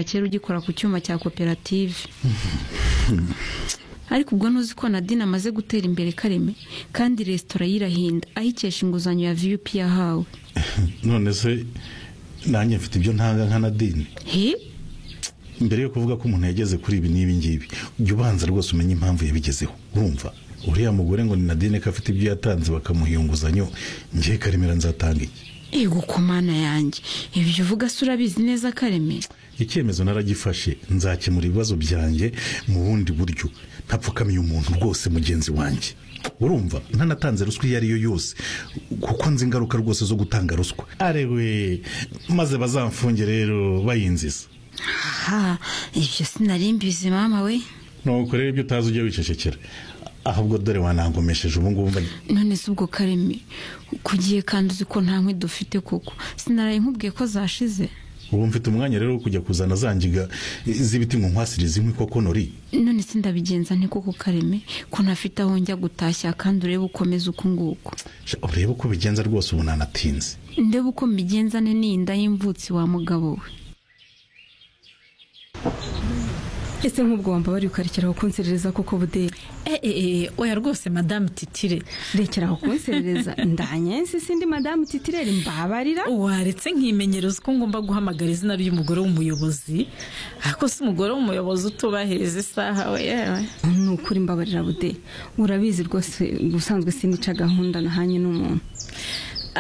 kera ugikora ku cyuma cya koperative ariko ubwo ntuzi ko nadine amaze gutera imbere kareme kandi resitora yirahinda ayikesha inguzanyo ya viyupi yahawe none se nanjye mfite ibyo ntanga nka nadine he mbere yo kuvuga ko umuntu yageze kuri ibi n'ibi ngibi jya ubanza rwose umenye impamvu yabigezeho urumva uriya mugore ngo ni nadine ko afite ibyo yatanze bakamuha iyo nguzanyo ngiye karemera nzatanga iki ego ku mana yanjye ibyo uvuga se urabizi neza kareme icyemezo naragifashe nzakemura ibibazo byanjye mu bundi buryo ntapfukamiye umuntu rwose mugenzi wanjye urumva ntanatanze ruswa iyo ari yo yose kuko nzi ingaruka rwose zo gutanga ruswa arewe maze bazamfunge rero bayinziza aha ibyo sinari mbizi mama we nuko rero ibyo utazi ujye wicecekera ahubwo dore wanangomesheje ubungubu mba- none se ubwo kareme kugiye kandi uzi ko nta nkwi dufite koko sinaraye nkubwiye ko zashize ubu mfite umwanya rero wo kujya kuzana za ngiga z'ibiti ngo nkwasirize inkwi koko nori none se ndabigenza nte koko kareme ko ntafite aho njya gutashya kandi urebe ukomeza uko nguko Sha, urebe uko bigenza rwose ubu nanatinze ndebe uko mbigenza ne n'iyinda y'imvutsi wa mugabo we ese nk'ubwo wamba bari ukarekera kunserereza koko buderi Eh, eh, eh, oya rwose madamu titire rekera kunserereza ndanyense sindi madamu titirere mbabarira waretse nkimenyereza ko ngomba guhamagara izina ry'umugore w'umuyobozi ariko si umugore w'umuyobozi utubahiriza isaha we yewe ni ukuri mbabarira buderi urabizi rwose ubusanzwe sinica gahunda nahanye n'umuntu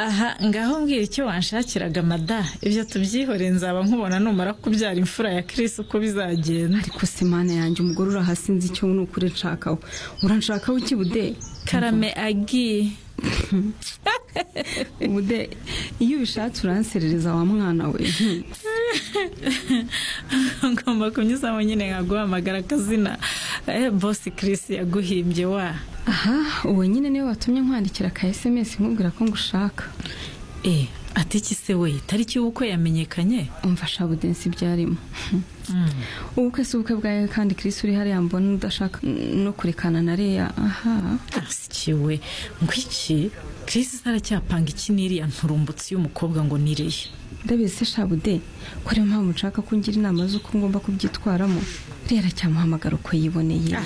aha ngaho mbwira icyo wanshakiraga mada ibyo tubyihore nzaba nkubona numara kubyara imfura ya kirisi uko bizagenda ariko se mana yanjye umugore urahasinze icyo ni ukuri nshakaho uranshakaho iki buderi karame agiye buderi iyo ubishatse uranserereza wa mwana we Hmm. ngomba kunyuzamo nyine nkaguhamagara akazina eh, bosi kirisi yaguhimbye wa aha uwo nyine niwe watumye nkwandikira ka esemesi nkubwira ko ngushaka eh ati iki se we itariki y'ubukwe yamenyekanye umva shabudensi byarimo ubukwe si ubukwe bwawe kandi kirisi uri hariya mbona udashaka no kurekana na reya aha asikiwe ngwiki kirisi aracyapanga iki n'iriya nturumbutsi y'umukobwa ngo nireye ndabizi se shabude ko ariyo mpamvu nshaka ko ungira inama z'uko ngomba kubyitwaramo reya aracyamuhamagara uko yiboneye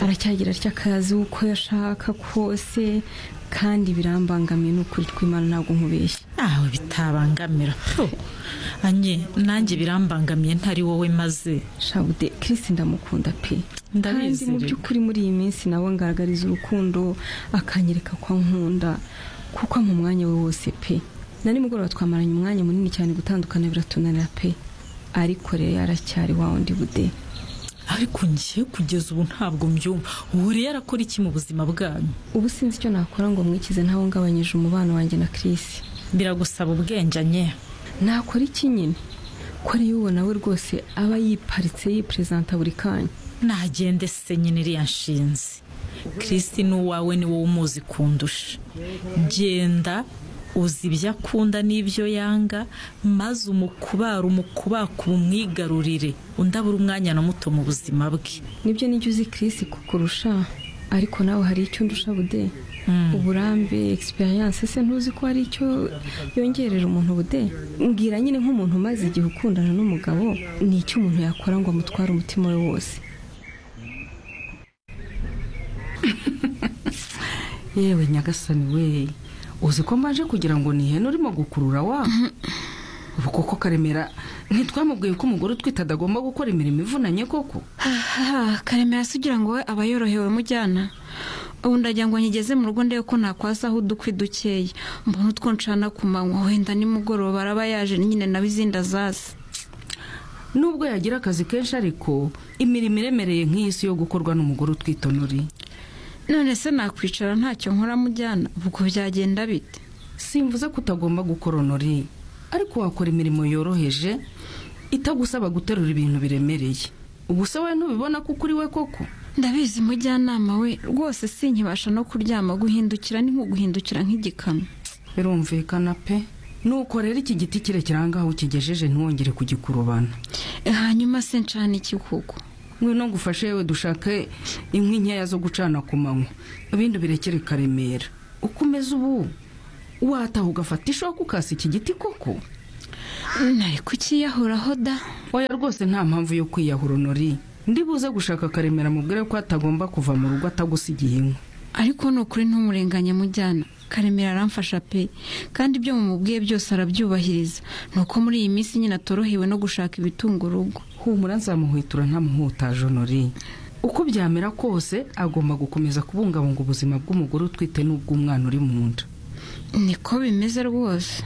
aracyagira atya akazi uko yashaka kose kandi birambangamiye n'ukuri tw'imana ntabwo nkubeshya aho bitabangamira Pfu, anye nanjye birambangamiye ntari wowe maze shabude kirisi ndamukunda pe kandi Ndabizi mu rero. by'ukuri muri iyi minsi nawe ngaragariza urukundo akanyereka ko nkunda kuko mu mwanya we wose pe na nimugoroba twamaranye umwanya munini cyane gutandukana biratunanira pe ariko rero yaracyari wa wundi bude ariko njye kugeza ubu ntabwo mbyumva ubu rero arakora iki mu buzima bwanyu ubu sinzi icyo nakora ngo mwikize ntawe ngabanyije umubano wanjye na kirisi biragusaba ubwenge anye nakora iki nyine ko rero uwo nawe rwose aba yiparitse yiperezanta buri kanya nagende se nyine iriya nshinzi kirisi n'uwawe ni wowe umuzi kundusha genda uzi ibyo akunda n'ibyo yanga maze umukubare umukubakuba umwigarurire undi abura umwanya na muto mu buzima bwe nibyo nijya uzi kirisi kukurusha ariko nawe hari icyo ndusha bude uburambe egisperiyanse se ntuzi ko hari icyo yongerera umuntu bude mbwira nyine nk'umuntu umaze igihe ukundana n'umugabo ni icyo umuntu yakora ngo amutware umutima we wose yewe nyagasani we uzi ko mbanje kugira ngo ni ihene urimo gukurura wa ubu koko karemera ntitwamubwiye ko umugore utwite adagomba gukora imirimo ivunanye koko aha karemera se ugira ngo we aba yorohewe mujyana ubu ndagira ngo nkigeze mu rugo ndebe ko nakwasaho udukwi dukeya mbona utwo ncana ku manywa wenda nimugoroba araba yaje nyine nawe izindi azazi nubwo yagira akazi kenshi ariko imirimo iremereye nk'iyi si yo gukorwa n'umugore utwite onori none se nakwicara ntacyo nkora mujyana ubwo byagenda bite simvuze ko utagomba gukora onori ariko wakora imirimo yoroheje itagusaba guterura ibintu biremereye ubu se wowe ntubibona ko kuri we koko ndabizi mujyanama we rwose si nkibasha no kuryama guhindukira ni nko guhindukira nk'igikamyo birumvikana pe nuko rero iki giti kirekire ahangaha ukigejeje ntiwongere kugikurubana hanyuma se ncana iki kuko ngwino ngufashe yewe dushake inkwi nkeya zo gucana ku manywa ibindi birekere karemera ukomeza ubu wataha ugafata ishoka ukasa iki giti koko nari kukiyahoraho da oya rwose nta mpamvu yo kwiyahura nori ndibuze gushaka karemera mubwire ko atagomba kuva mu rugo atagusigiye inka ariko ni ukuri ntumurenganya mujyana karemera aramfasha pe kandi ibyo mumubwiye byose arabyubahiriza ni uko muri iyi minsi nyine atorohewe no gushaka ibitunga urugo humura nzamuhwitura ntamuhutaje honori uko byamera kose agomba gukomeza kubungabunga ubuzima bw'umugore utwite n'ubw'umwana uri mu nda niko bimeze rwose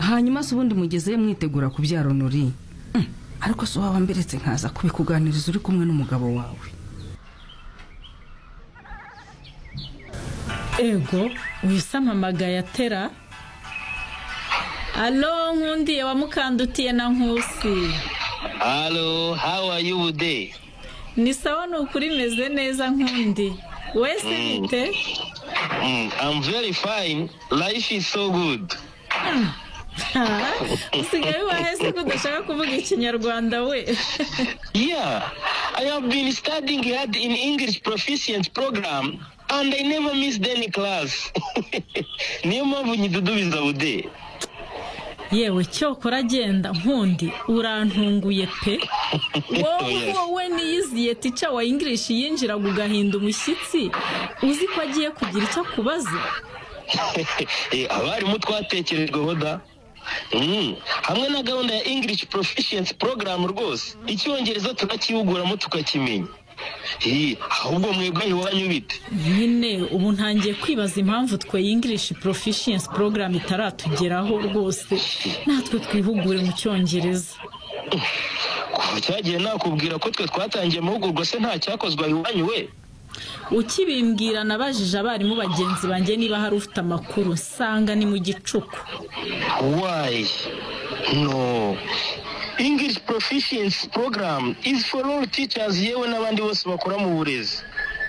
hanyuma se ubundi mugezeyo mwitegura kubyara honori Mm, ariko si wowe wamberetse nkaza kubikuganiriza uri kumwe n'umugabo wawe ego wisampamagaye atera alo nkundiye wamukandutiye na nkusi Hello, how are you today? ni sawa ni ukuri imeze neza nkundi wese bite Mm, I'm very fine. Life is so good. Ah, usigaye wahese ko udashaka kuvuga ikinyarwanda we Yeah, I have been studying hard in English proficient program and I never missed any class. niyo mpamvu nyidudubiza bude. yewe cyokora agenda nkundi urantunguye pe wowe Yes. wowe niyiziye tica wa english yinjiraga ugahinda umushyitsi uzi ko agiye kugira icyo akubaza Eh, abarimu twatekerejweho da Mm, hamwe na gahunda ya english proficiency program rwose icyongereza turakihuguramo tukakimenya Eh, ahubwo mwebwe iwanyu bite nyine ubu ntangiye kwibaza impamvu twe english proficiency program itaratugeraho rwose natwe twihugure mu cyongereza kuva cyagiye nakubwira ko twe twatangiye amahugurwa se nta cyakozwe iwanyu we ukibimbwira nabajije abarimu bagenzi banjye niba hari ufite amakuru nsanga ni mu gicuku why no english proficiency program is for all teachers yewe n'abandi bose bakora mu burezi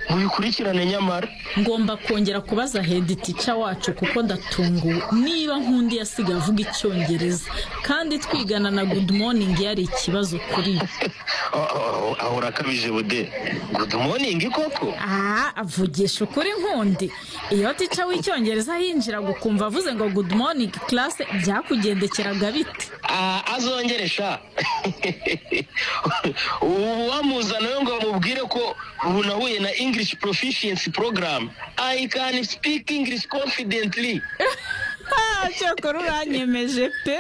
mubikurikirane nyamara ngomba kongera kubaza hedi tica wacu kuko ndatunguwe niba nkundi yasigaye avuga icyongereza kandi twigana na good morning yari ikibazo kuri we. Oh, oh, oh, ahora akabije bude good morning koko aha avugisha ukuri nkundi iyo tica w'icyongereza yinjiraga ukumva avuze ngo good morning class byakugendekeraga bite Ah, azongere sha ubu wamuzana yo ngo bamubwire ko ubu nahuye na english proficiency program i can speak english confidently Ah, cyakora uranyemeje pe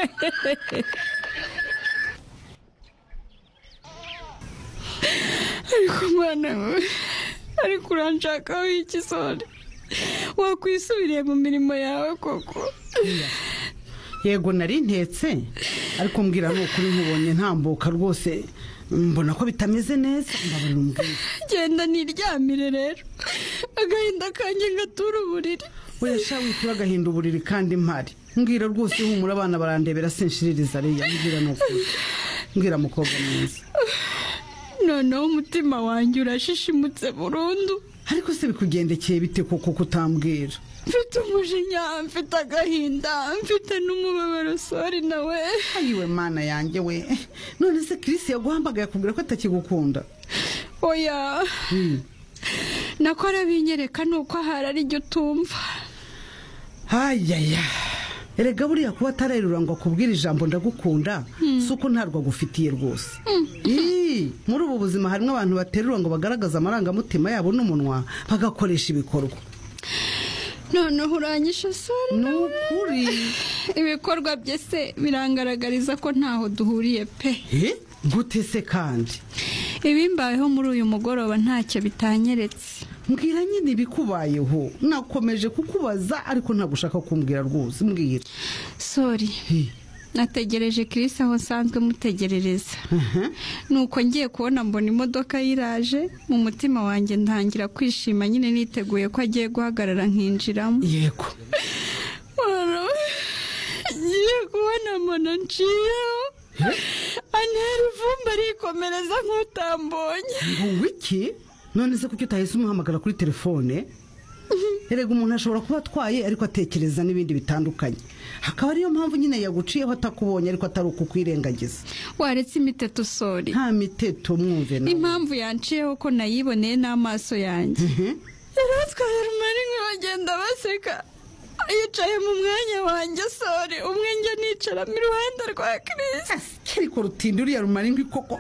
ariko umwana wawe ariko uranshakaho ikizore wakwisubiriye mu mirimo yawe koko yego nari ntetse ariko mbwira ni ukuri nkubonye ntambuka rwose mbona ko bitameze neza mbabara umbwira genda niryamire rero agahinda kanjye ngatura uburiri we sha witura agahinda uburiri kandi mpari mbwira rwose humura abana barandebera sinshiririza ariya mbwira ni ukuri mbwira mukobwa mwiza noneho umutima wanjye urashishimutse burundu ariko se bikugendekeye bite koko kutambwira mfite umujinya mfite agahinda mfite n'umubabaro sori nawe ayiwe mana yanjye we none se kirisi yaguhamagaye akubwira ko atakigukunda oya nako arabinyereka ni uko ahari ari ryo utumva hayaya erega buriya kuba atarerura ngo akubwire ijambo ndagukunda si uko ntarwo agufitiye rwose Ii, muri ubu buzima harimo abantu baterura ngo bagaragaze amarangamutima yabo n'umunwa bagakoresha ibikorwa noneho uranyishe sori ni ukuri ibikorwa bye se birangaragariza ko ntaho duhuriye pe Eh, gute se kandi ibimbayeho muri uyu mugoroba ntacyo bitanyeretse mbwira nyine ibikubayeho nakomeje kukubaza ariko ntabwo ushaka kumbwira rwose mbwira sori nategereje kirisi aho nsanzwe mutegerereza nuko ngiye kubona mbona imodoka yiraje mu mutima wanjye ntangira kwishima nyine niteguye ko agiye guhagarara nkinjiramo yego Waro, ngiye kubona mbona nciyeho antera ivumba arikomereza nk'utambonye ngo iki none se kuki utahise umuhamagara kuri telefone erega umuntu ashobora kuba atwaye ariko atekereza n'ibindi bitandukanye hakaba ariyo mpamvu nyine yaguciyeho atakubonye ariko atari ukukwirengagiza waretse imiteto sori nta miteto mwumve nawe impamvu yanciyeho ko nayiboneye n'amaso yanjye Mhm. yari atwaye rumari bagenda baseka yicaye mu mwanya wanjye sore umwe njya nicaramo iruhande rwa kirisi ariko rutindi uriya rumara ingwi koko